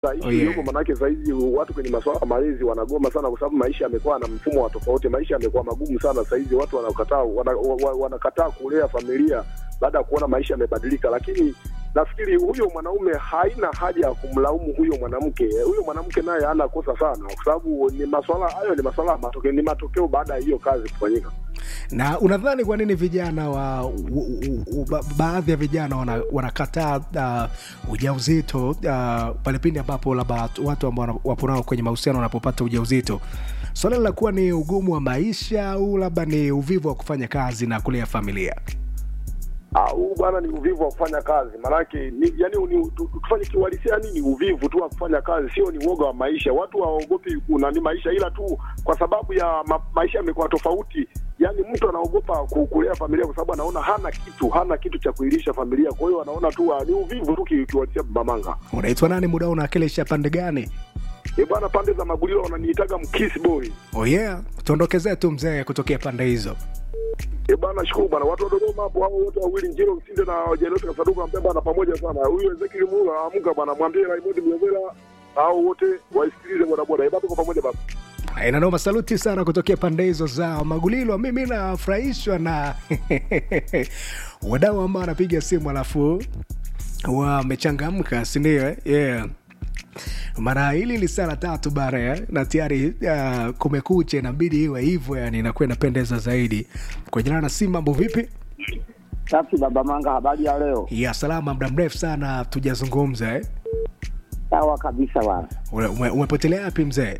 Ishu Oh, yeah. iliyoko manake sahizi watu kwenye masuala ya malezi wanagoma sana, kwa sababu maisha yamekuwa na mfumo wa tofauti. Maisha yamekuwa magumu sana sahizi, watu wanakataa wana, wa- wanakataa kulea familia baada ya kuona maisha yamebadilika. Lakini nafikiri huyo mwanaume haina haja ya kumlaumu huyo mwanamke. Huyo mwanamke naye hana kosa sana, kwa sababu ni masuala hayo, ni masuala ya matokeo, ni matokeo baada ya hiyo kazi kufanyika. na unadhani kwa nini vijana wa u, u, u, ba, baadhi ya vijana wana- wanakataa uh, ujauzito uh, pale pindi ambapo labda watu ambao wana- wapo nao kwenye mahusiano wanapopata ujauzito swala linakuwa ni ugumu wa maisha au labda ni uvivu wa kufanya kazi na kulea familia Ah, huu bwana ni uvivu wa kufanya kazi, maanake ni yani ni, tu- tufanye kiuhalisia, yani ni uvivu tu wa kufanya kazi, sio ni uoga wa maisha. Watu hawaogopi kuna ni maisha, ila tu kwa sababu ya ma, maisha yamekuwa tofauti. Yani mtu anaogopa ku- kulea familia kwa sababu anaona hana kitu, hana kitu cha kuilisha familia. Kwa hiyo anaona tu ah, ni uvivu tu ki- kiuhalisia. Mamanga unaitwa nani muda huu unawakilisha pande gani e bwana, pande za Magulilo wananiitaga mkisi boy. oh yeah tuondokezee tu mzee kutokea pande hizo E bwana, shukuru bwana. Watu wa Dodoma hapo hao wote wawili Njiro Msinde na Jairus Kasaduka ambia bwana pamoja sana. Huyu Ezekiel Mula amka bwana, mwambie Raymond Mlevela hao wote waisikilize boda boda. Ibada kwa pamoja baba. inanoma saluti sana kutokea pande hizo za magulilo mimi nafurahishwa na wadau ambao wanapiga simu alafu wamechangamka sindio eh? yeah mara hili ni saa la tatu bara ya, na tayari uh, kumekucha inabidi iwe hivyo yani inakuwa inapendeza zaidi kwa jina na si mambo vipi Safi baba Manga, habari ya leo? ya salama muda mrefu sana tujazungumza eh? Sawa kabisa bwana. Ume- ume- umepotelea wapi mzee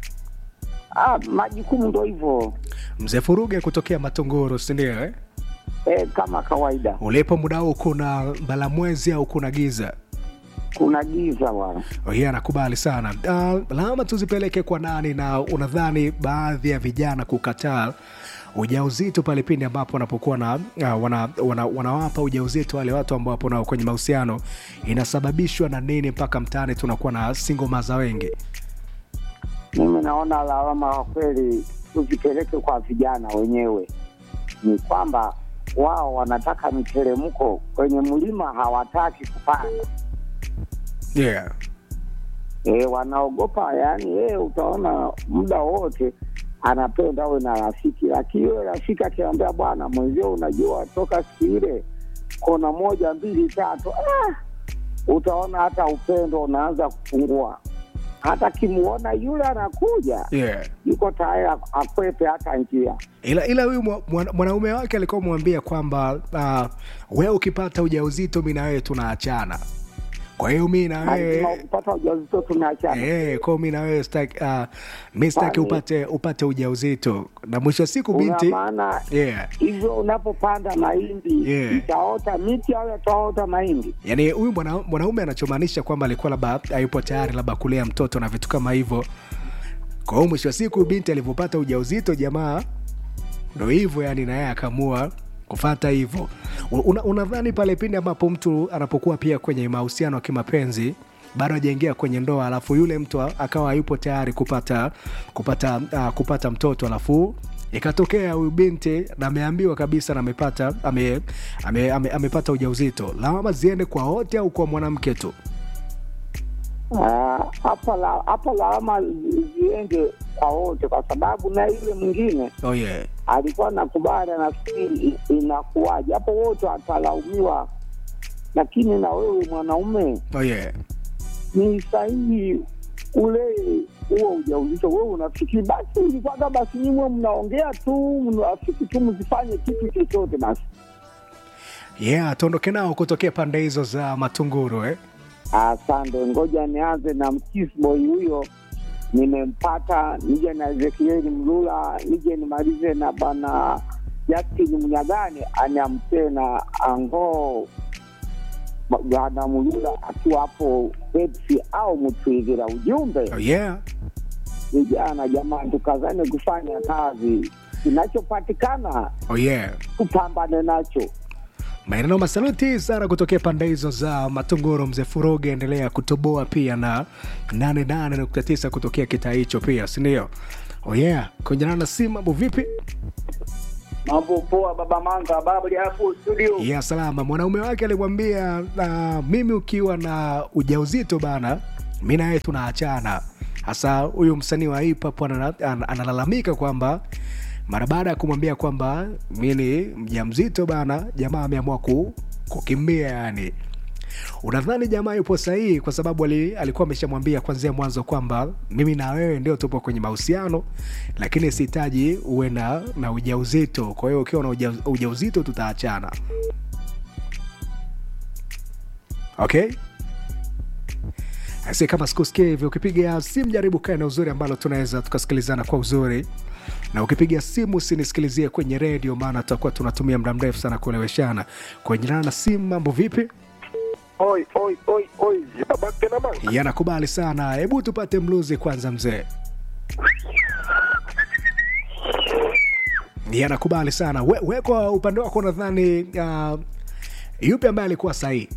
Ah, majukumu ndo hivyo mzee furuge kutokea matongoro sindio eh? e, kama kawaida, ulipo muda huu kuna mbalamwezi au kuna giza kuna giza bwana. hiyo anakubali sana uh, lawama tuzipeleke kwa nani na unadhani baadhi ya vijana kukataa ujauzito pale pindi ambapo wanapokuwa na uh, wana, wana, wanawapa ujauzito wale watu ambao wapo nao kwenye mahusiano inasababishwa na nini mpaka mtaani tunakuwa na singo maza wengi Mimi naona lawama kwa kweli tuzipeleke kwa vijana wenyewe, ni kwamba wao wanataka miteremko kwenye mlima, hawataki kupanda yeah. e, wanaogopa yani. Yeye utaona muda wote anapenda awe na rafiki, lakini yule rafiki akiambia bwana mwenzio, unajua toka siku ile kona moja mbili tatu, ah, utaona hata upendo unaanza kupungua. Hata kimuona yule anakuja, Yeah. yuko tayari ak- akwepe hata njia. ila ila huyu mwa- mwana- mwanaume wake alikuwa mwambia kwamba uh, wewe ukipata ujauzito mi na wewe tunaachana kwa hiyo mi na Lazima wewe ukipata ujauzito tunaachana. Eh, kwa mi na wewe sitaki uh, mi sitaki Kwani- upate upate ujauzito na mwisho wa siku Una binti maana yeah. hivyo unapopanda mahindi Yeah. itaota miti au itaota mahindi? yaani huyu mwana- mwanaume anachomaanisha kwamba alikuwa labda hayupo tayari labda kulea mtoto na vitu kama hivyo kwa hiyo mwisho wa siku binti alivyopata ujauzito jamaa ndo hivyo yani naye akaamua kufata hivyo Una- unadhani pale pindi ambapo mtu anapokuwa pia kwenye mahusiano ya kimapenzi bado hajaingia kwenye ndoa alafu yule mtu akawa hayupo tayari kupata kupata uh, kupata mtoto alafu ikatokea huyu binti na ameambiwa kabisa na amepata ame, ame, ame, amepata ujauzito lawama ziende kwa wote au kwa mwanamke tu Ah, hapa la- hapa lawama zi- ziende kwa wote, kwa sababu na yule mwingine oh yeah. alikuwa nakubali, anafikiri i- inakuwaje hapo, wote watalaumiwa. Lakini na wewe mwanaume, Oh yeah. ni sahihi ule huo ujauzito, wewe unafikiri basi ulikwaga, basi nyimwe mnaongea tu, mnafiki tu, msifanye kitu chochote basi. yeah tuondoke nao kutokea pande hizo za matunguru eh? Asante, ngoja nianze na mkisboy huyo, nimempata. Nije na Ezekieli Mlula, nije nimalize na bana Justin Mnyagani aniamtee na ango bwana Mlula akiwa hapo Pepsi au Mtwigira. Ujumbe oh yeah. vijana, jamani, tukazane kufanya kazi, kinachopatikana oh yeah. tupambane nacho. maeneo masaluti sana kutokea pande hizo za matunguru mzee furoge endelea kutoboa pia na 88.9 kutokea kitaa hicho pia sindio oh yeah kuenjana na si mambo vipi Mambo poa, baba Manga, habari hapo studio? ya salama mwanaume wake alimwambia uh, mimi ukiwa na ujauzito bana mi naye tunaachana hasa huyu msanii wa hip hop ana- ana- analalamika kwamba mara baada ya kumwambia kwamba mi ni mjamzito bana jamaa ameamua ku, kukimbia yani unadhani jamaa yupo sahihi kwa sababu ali, alikuwa ameshamwambia kwanzia mwanzo kwamba mimi na wewe ndio tupo kwenye mahusiano lakini sihitaji uwe na, na ujauzito kwa hiyo ukiwa na uja, ujauzito tutaachana okay si kama sikusikia hivyo ukipiga simu jaribu kae na uzuri ambalo tunaweza tukasikilizana kwa uzuri na ukipiga simu usinisikilizie kwenye redio maana tutakuwa tunatumia muda mrefu sana kueleweshana kwenye na simu mambo vipi Oi, oi, oi, oi, babake na manga. yanakubali sana hebu tupate mluzi kwanza mzee yanakubali sana we, we kwa upande wako nadhani uh, yupi ambaye alikuwa sahihi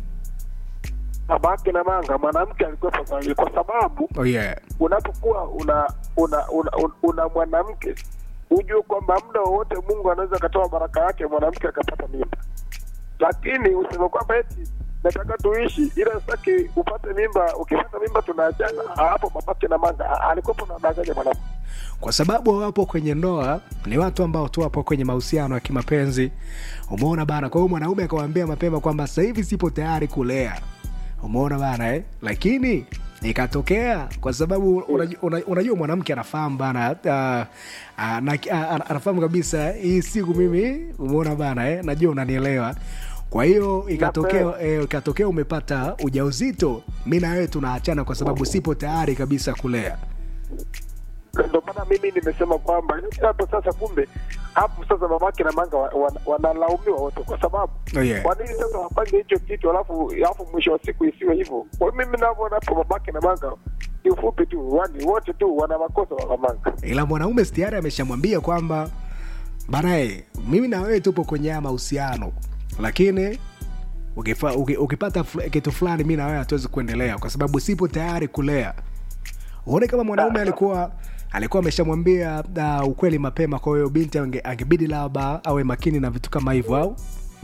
Babake na manga, mwanamke alikuwa sahihi kwa sababu oh, yeah. unapokuwa una una una, una, una mwanamke ujue kwamba muda wowote Mungu anaweza akatoa baraka yake mwanamke akapata mimba, lakini useme kwamba eti nataka tuishi, ila sitaki upate mimba. Ukipata mimba tunaachana. Hapo babake na manga alikuwa anadanganya mwanamke. kwa sababu wapo kwenye ndoa ni watu ambao tu wapo kwenye mahusiano ya kimapenzi umeona bana kwa hiyo mwanaume akawambia mapema kwamba sasa hivi sipo tayari kulea umeona bana eh? lakini ikatokea kwa sababu unajua, una- unajua mwanamke anafahamu bana uh, uh, na, uh, anafahamu kabisa hii siku mimi umeona bana eh? najua unanielewa kwa hiyo ikatokea eh, ikatokea umepata ujauzito mi na wewe tunaachana kwa sababu sipo tayari kabisa kulea Ndio maana mimi nimesema kwamba hapo sasa, kumbe hapo sasa babake na manga wa- wa- wanalaumiwa wote, kwa sababu Oh, yeah. kwa nini sasa wafanye hicho kitu alafu alafu mwisho wa siku isiwe hivyo? Kwa hiyo mimi navyoona hapo babake na manga kiufupi tu, wani wote tu wana makosa wa manga. ila mwanaume tayari ameshamwambia kwamba banae mimi na wewe tupo kwenye haya mahusiano lakini ukifa, uki, ukipata fl- kitu fulani mi na wewe hatuwezi kuendelea kwa sababu sipo tayari kulea uone kama mwanaume alikuwa alikuwa ameshamwambia uh, ukweli mapema kwa hiyo binti ange- angebidi labda awe makini na vitu kama hivyo au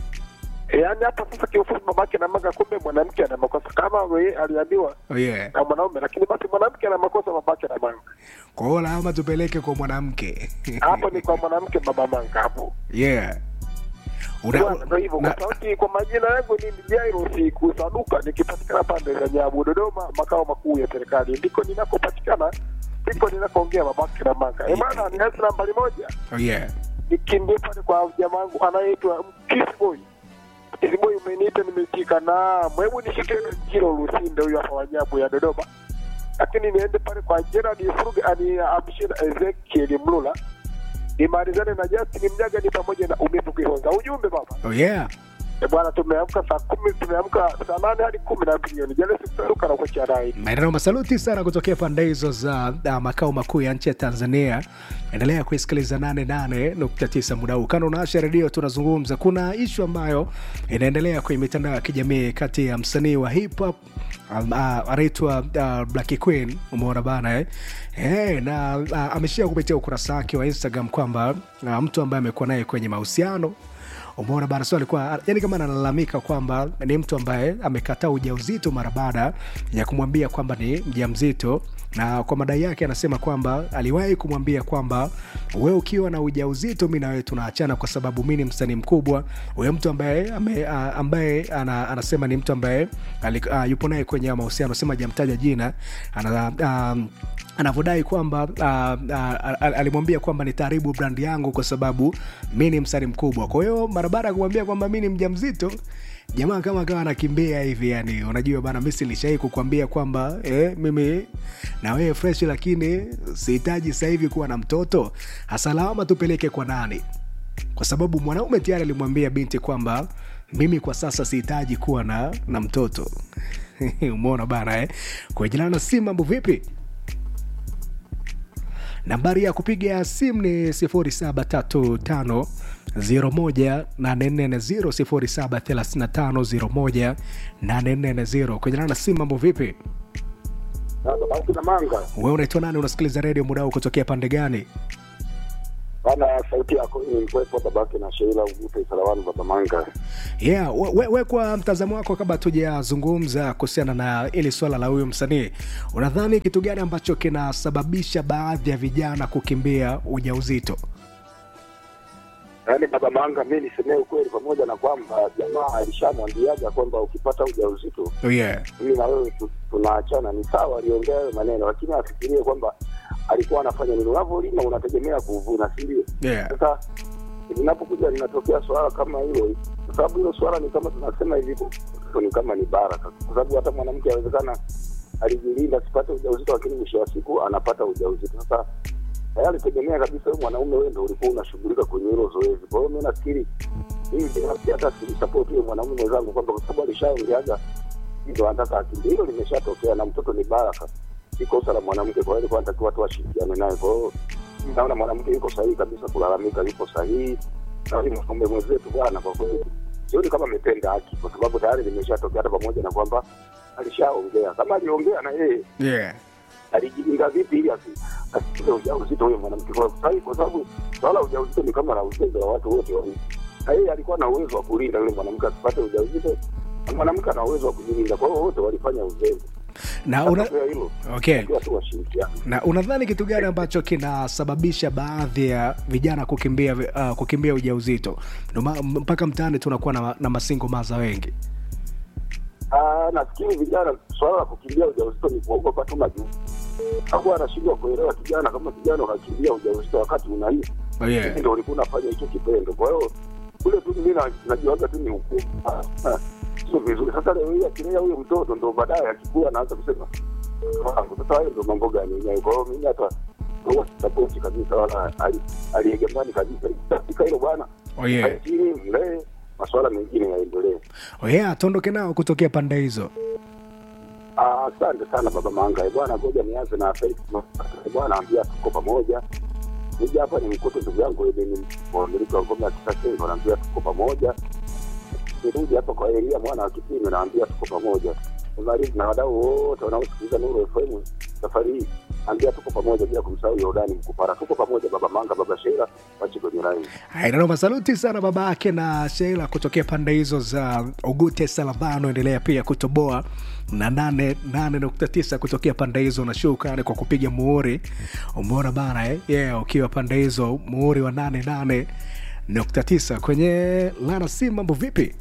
E, yaani hapa sasa kiufupi babake na manga, kumbe mwanamke ana makosa kama yeye aliambiwa oh, yeah. na mwanaume, lakini basi mwanamke ana makosa babake na manga. kwa hiyo lawama tupeleke kwa mwanamke Hapo ni kwa mwanamke baba manga hapo. yeah. Una- Bwana, Ndio hivyo na- kwa sauti, kwa majina yangu ni Jairos Kusaduka, nikipatikana pande za Nyabu, Dodoma, makao makuu ya serikali, ndiko ninakopatikana, ndiko ninakoongea babake na manga. Eh bana, ni hasi nambari moja, oh, yeah. nikimbie pale kwa jamaa wangu anayeitwa Kissboy. Kissboy, umeniita nimeitika, na hebu nishike Jiro Lusinde, huyu hapa wa Nyabu ya Dodoma, lakini niende pale kwa Gerard Fruge ani amshie na Ezekiel Mlula nimalizane na Justin Mnyaga ni pamoja na Umivu Kihonza. Ujumbe baba Oh, yeah. E bwana, tumeamka saa kumi, tumeamka saa nane hadi kumi na mbili jioni. Jana sikusaruka na kuachia rai. maeneo masaluti sana kutokea pande hizo za uh, makao makuu ya nchi ya tanzania endelea kuisikiliza 88.9 muda huu kando naasha redio tunazungumza kuna ishu ambayo inaendelea kwenye mitandao ya kijamii kati ya msanii wa hip hop um, uh, anaitwa uh, Black Queen umeona bana eh? Eh, na uh, ameshia kupitia ukurasa wake wa instagram kwamba uh, mtu ambaye amekuwa naye kwenye mahusiano umeona bana so alikuwa yani kama analalamika kwamba ni mtu ambaye amekataa ujauzito mara baada ya kumwambia kwamba ni mjamzito na kwa madai yake anasema kwamba aliwahi kumwambia kwamba we ukiwa na ujauzito mi na wewe tunaachana kwa sababu mi ni msanii mkubwa huyo mtu ambaye ame, a, ambaye ana, anasema ni mtu ambaye ali- a, yupo naye kwenye haya mahusiano sema ajamtaja jina ana, um, anavyodai kwamba uh, uh, alimwambia kwamba nitaharibu brand yangu kwa sababu mi ni msanii mkubwa kwa hiyo mara baada ya kumwambia kwamba mi ni mjamzito jamaa kama akawa anakimbia hivi yani unajua bana mi silishai kukwambia kwamba eh, mimi na wewe fresh lakini sihitaji sasa hivi kuwa na mtoto hasa lawama tupeleke kwa nani kwa sababu mwanaume tayari alimwambia binti kwamba mimi kwa sasa sihitaji kuwa na, na mtoto umeona bana eh? kwa jina na simu mambo vipi nambari ya kupiga simu ni 0735 01840 0735 kwenye na simu mambo vipi Sasa basi na manga. we unaitwa nani unasikiliza redio muda huu kutokea pande gani Bana, sauti yako ilikuwepo babake na Sheila Ugute Sarawani baba Manga. yeah we, we, we kwa mtazamo wako kabla tujazungumza kuhusiana na ili swala la huyu msanii unadhani kitu gani ambacho kinasababisha baadhi ya vijana kukimbia ujauzito Yaani baba Manga, mi nisemee ukweli, pamoja na kwamba jamaa alishamwambiaga kwamba ukipata ujauzito oh, yeah. mimi na wewe tu- tunaachana. Ni sawa, aliongea hayo maneno, lakini afikirie kwamba alikuwa anafanya nini. Unavyolima unategemea kuvuna, si ndio? Yeah. Sasa linapokuja linatokea swala kama hilo, kwa sababu hilo swala ni kama tunasema hivi, mtoto ni kama ni baraka, kwa sababu hata mwanamke awezekana alijilinda asipate ujauzito, lakini mwisho wa siku anapata ujauzito. Sasa tayari tegemea kabisa wewe mwanaume, wewe ndio ulikuwa unashughulika kwenye hilo zoezi. Kwa hiyo mimi nafikiri mimi binafsi hata silisupport huyo mwanaume mwenzangu kwamba kwa sababu alishaongeaga ndio anataka akimbie, hilo limeshatokea na mtoto ni baraka, si kosa la mwanamke. Kwa hiyo alikuwa anatakiwa watu washirikiane naye. Kwa hiyo mimi naona mwanamke yuko sahihi kabisa kulalamika, yuko sahihi na huyu mwanaume mwenzetu bwana, kwa kweli sioni kama ametenda haki, kwa sababu tayari limeshatokea, hata pamoja na kwamba alishaongea. Kama aliongea na yeye Yeah. alijilinda vipi ili asi- asipate ujauzito huyo mwanamke, kwa sababu kwa sababu swala la ujauzito ni kama la uzembe wa watu wote wawili, na yeye alikuwa na uwezo wa kulinda yule mwanamke asipate ujauzito, na mwanamke ana uwezo wa kujilinda. Kwa hiyo wote walifanya uzembe. na una, Matokeo ya hilo okay takiwa tu washirikiane. na unadhani kitu gani ambacho kinasababisha baadhi ya vijana kukimbia uh, kukimbia ujauzito Ndio ma- mpaka mtaani tunakuwa na, na masingo maza wengi Ah, nafikiri vijana, swala la kukimbia ujauzito ni kuogopa tu majukumu. Hakuwa anashindwa kuelewa kijana, kama kijana unakimbia ujauzito wakati unaishi oh, yeah. Hivi ndio ulikuwa unafanya hicho kitendo. Kwa hiyo kule tu mimi na- najiwaga tu ni hukumu, Ah, ah, sio vizuri. Sasa leo hii akilea huyo mtoto ndo baadaye akikua anaanza kusema wangu. Sasa hayo ndo mambo gani yenyewe? Kwa hiyo mimi hata huwa sisapoti kabisa, wala ali- aliegemani kabisa katika hilo bwana. Oh, yeah. Lakini mlee masuala mengine yaendelee. Oh, yeah, tuondoke nao kutokea pande hizo Ah, Asante sana baba Manga. Eh, Bwana, ngoja nianze na Felix Mafaka. Eh, Bwana, ambia tuko pamoja. Nija hapa ni mkute ndugu yangu Edeni wamiliki wa ngome ya Kitasengo, naambia tuko pamoja. Nirudi hapa kwa Elia mwana wa Kipime, naambia tuko pamoja. Nimalizi na wadau wote wanaosikiliza Nuru FM safari hii, ambia tuko pamoja, bila kumsahau Yordani Mkupara. Tuko pamoja baba Manga, baba Sheila, wachi kwenye rai. nanoma saluti sana baba yake na sheila kutokea pande hizo za ugute salavano endelea pia kutoboa na 89 kutokea pande hizo na shukrani kwa kupiga muhuri umeona bana eh? yeah, ukiwa pande hizo muhuri wa 88.9 kwenye lana si mambo vipi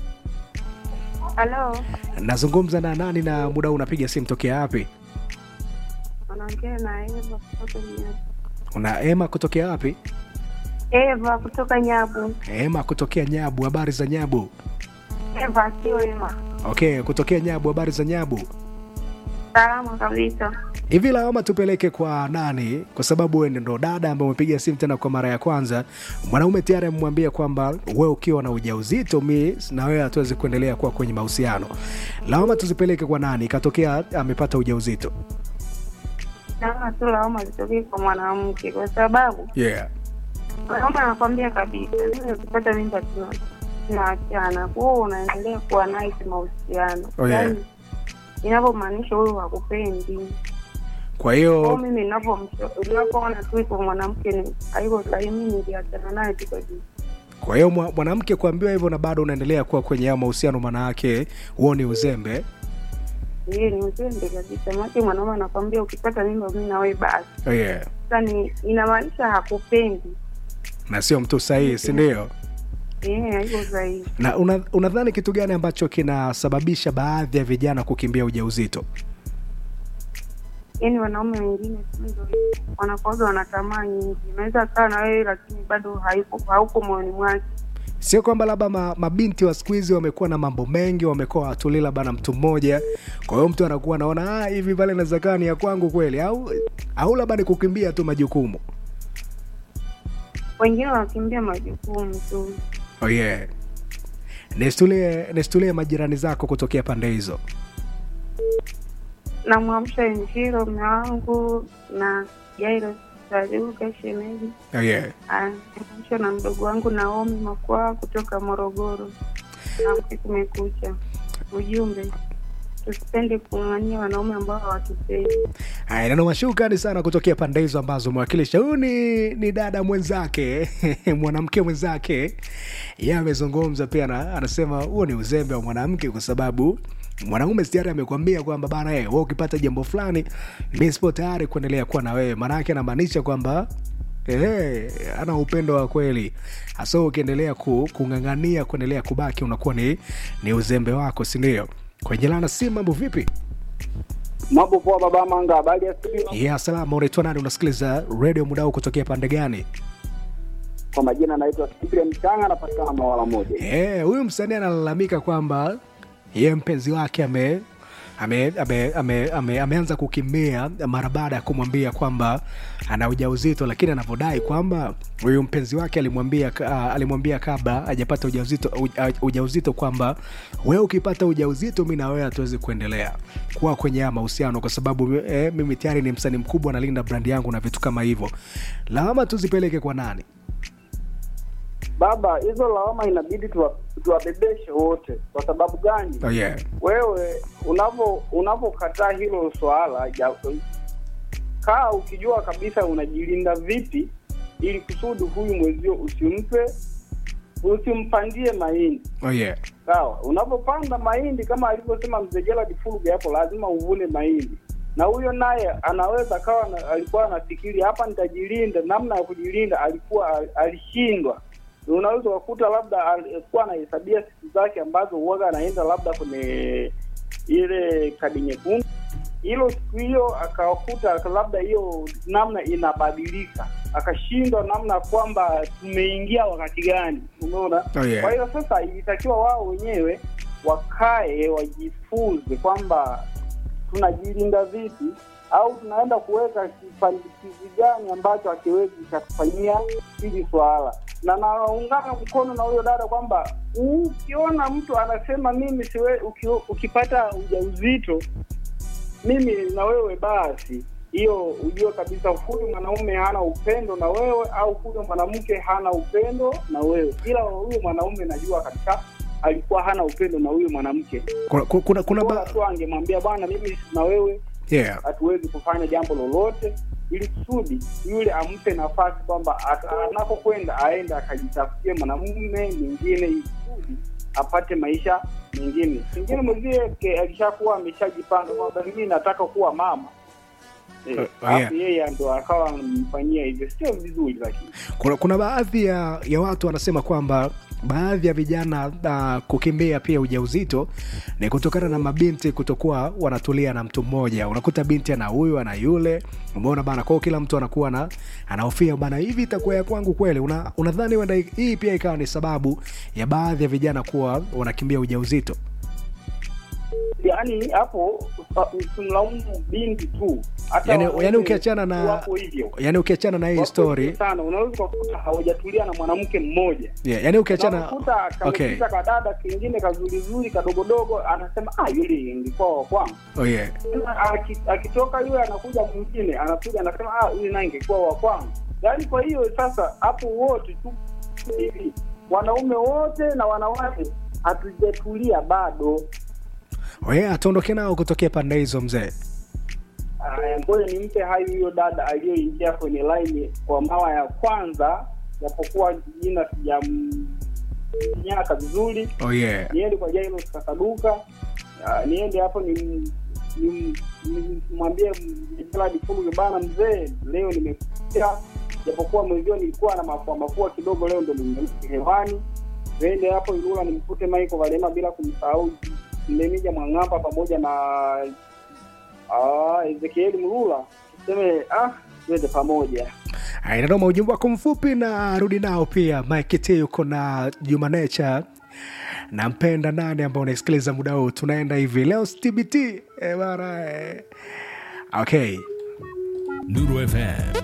Halo, nazungumza na nani na muda huu unapiga simu tokea wapi unaongea na Eva kutoka Nyabu. una ema kutokea wapi Eva kutoka Nyabu. ema kutokea nyabu habari za nyabu Eva sio Ema. okay kutokea nyabu habari za nyabu Salama kabisa. hivi lawama tupeleke kwa nani kwa sababu wewe ndo dada ambaye umepiga simu tena kwa mara ya kwanza mwanaume tayari amemwambia kwamba wewe ukiwa na ujauzito mi na wewe hatuwezi kuendelea kuwa kwenye mahusiano lawama tuzipeleke kwa nani ikatokea amepata ujauzito Naona tu lawama zitokee kwa mwanamke, kwa sababu yeah. mwanaume anakwambia kabisa, mimi ukipata mimba tu tunaachana, kwa hiyo unaendelea kuwa naye kimahusiano, Oh, yeah. Yaani, inavyomaanisha huyu hakupendi. kwa Kwa hiyo hiyo mimi ninavyomsha- ninavyoona tu iko mwanamke ni haiko sahihi, mimi niliachana naye tu kabisa. kwa hiyo mwa- mwanamke kuambiwa hivyo na bado unaendelea kuwa kwenye hayo mahusiano maana yake huo ni uzembe Yeye ni uzembe kabisa, maana mwanaume anakwambia ukipata mimba mimi na wewe basi oh, yeah. sasa ni inamaanisha hakupendi na sio mtu sahihi sindio eh, haiko sahihi. na una- unadhani kitu gani ambacho kinasababisha baadhi ya vijana kukimbia ujauzito Yaani wanaume wengine tu ndio wanakuwaga wana tamaa nyingi, unaweza kaa na wewe lakini bado haiko hauko moyoni mwake. sio kwamba labda ma, mabinti wa siku hizi wamekuwa na mambo mengi wamekuwa watuli labda na mtu mmoja kwa hiyo mtu anakuwa anaona ah, hivi pale naweza kaa ni ya kwangu kweli au au labda ni kukimbia tu majukumu Wengine wanakimbia majukumu tu. oh, yeah. nistulie nistulie majirani zako kutokea pande hizo Namwamsha Njiro mme wangu na Jairo Saluga shemeji, oh, yeah. namwamsha na mdogo wangu Naomi Makwaa kutoka Morogoro. Amke kumekucha. Ujumbe tusipende kung'ang'ania wanaume ambao hawatupendi. Haya, neno mashukani sana kutokea pande hizo ambazo umewakilisha. Huyu ni, ni dada mwenzake mwanamke mwenzake, yeye amezungumza pia na, anasema huo ni uzembe wa mwanamke kwa sababu mwanaume tayari amekwambia kwamba bana, hey, wewe ukipata jambo fulani mi sipo tayari kuendelea kuwa na wewe. Maana yake anamaanisha kwamba Eh, ana upendo wa kweli hasa ukiendelea ku, kung'ang'ania kuendelea kubaki unakuwa ni, ni uzembe wako sindio kwenye lana si mambo vipi Mambo poa baba Manga, habari ya studio? ya salama unaitwa nani unasikiliza redio mudao kutokea pande gani Kwa majina naitwa Cyprian Mchanga, napatikana Mawala moja. Eh, huyu msanii analalamika kwamba ye mpenzi wake ame ame, ame, ame, ame, ameanza kukimbia mara baada ya kumwambia kwamba ana ujauzito, lakini anavyodai kwamba huyu mpenzi wake alimwambia uh, alimwambia kabla hajapata ujauzito, uja, ujauzito kwamba wewe ukipata ujauzito mi na wewe hatuwezi kuendelea kuwa kwenye haya mahusiano kwa sababu eh, mimi tayari ni msanii mkubwa, nalinda brandi yangu na vitu kama hivyo. Lawama tuzipeleke kwa nani? Baba, hizo lawama inabidi tuwa- tuwabebeshe wote. Kwa sababu gani? Oh, yeah. Wewe unavyo unavyokataa hilo swala ja, kaa ukijua kabisa unajilinda vipi, ili kusudi huyu mwezio usimpe usimpandie mahindi Oh, yeah. sawa. Unapopanda mahindi kama alivyosema mzee Gerald Fuluge hapo, lazima uvune mahindi, na huyo naye anaweza kawa na, alikuwa anafikiri hapa nitajilinda, namna ya kujilinda alikuwa al- alishindwa. Unaweza ukakuta labda alikuwa anahesabia siku zake ambazo uwaga anaenda labda kwenye ile kadi nyekundu, hilo siku hiyo akakuta labda hiyo namna inabadilika, akashindwa namna kwamba tumeingia wakati gani, umeona? Oh, yeah. Kwa hiyo sasa ilitakiwa wao wenyewe wakae wajifunze kwamba tunajilinda vipi au tunaenda kuweka kipandikizi gani ambacho hakiwezi kikatufanyia hili swala, na naungana mkono na huyo dada kwamba ukiona mtu anasema mimi siwe, uki, ukipata ujauzito mimi na wewe basi hiyo ujue kabisa huyu mwanaume hana upendo na wewe au huyo mwanamke hana upendo na wewe ila huyu mwanaume najua kabisa alikuwa hana upendo na huyu mwanamke kuna, kuna, kuna bora ba... tu angemwambia bwana mimi na wewe yeah. hatuwezi kufanya jambo lolote ili kusudi yule ampe nafasi kwamba at- anapokwenda aende akajitafutie mwanamume mwingine ili kusudi apate maisha mengine pengine mwenzie ke- akishakuwa ameshajipanga kwamba mimi nataka kuwa mama Eh, Uh, uh, alafu yeye ndo akawa anamfanyia hivyo sio vizuri lakini kuna, kuna baadhi ya, ya watu wanasema kwamba baadhi ya vijana uh, kukimbia pia ujauzito ni kutokana na mabinti kutokuwa wanatulia na mtu mmoja unakuta binti ana huyu ana yule umeona bana kwao kila mtu anakuwa na anahofia bana hivi itakuwa ya kwangu kweli Una- unadhani huenda hii pia ikawa ni sababu ya baadhi ya vijana kuwa wanakimbia ujauzito yaani hapo usa- usimlaumu binti tu hata yani, wanaume yani ukiachana na wapo hivyo yani ukiachana na hii Wapo story hivyo sana unaweza ukakuta hawajatulia na mwanamke mmoja yeah, yani ukiachana unakuta okay. kamepita kadada kingine kazurizuri kadogodogo anasema ah yule ingekuwa wa kwangu oh, yeah. Tena aki- akitoka yule anakuja mwingine anakuja anasema ah yule naye ingekuwa wa kwangu yaani kwa hiyo sasa hapo wote tu hivi wanaume wote na wanawake hatujatulia bado Oh, yeah, tuondoke nao kutokea pande hizo mzee Aya, ngoja nimpe hayo hiyo dada aliyoingia kwenye line kwa mara ya kwanza, japokuwa jina sijamnyaka vizuri. oh, yeah. Niende kwa Jairus Kasaduka, Ah, niende hapo ni ni- ni- nimwambie Gerald Fuluge bana, mzee, leo nimekuja, japokuwa mwenzio nilikuwa na mafua mafua kidogo, leo ndo nimerudi hewani. Niende hapo Ilula nimkute Michael Valema bila kumsahau Mlemija Mwang'amba pamoja na Ah, Ezekieli Mlula tuseme ah, twende pamoja. inadoma ujumbe wako mfupi na rudi nao pia mike t yuko na juma nature nampenda nani ambao unaisikiliza muda huu tunaenda hivi leo tbt eh, bana eh. okay Nuru FM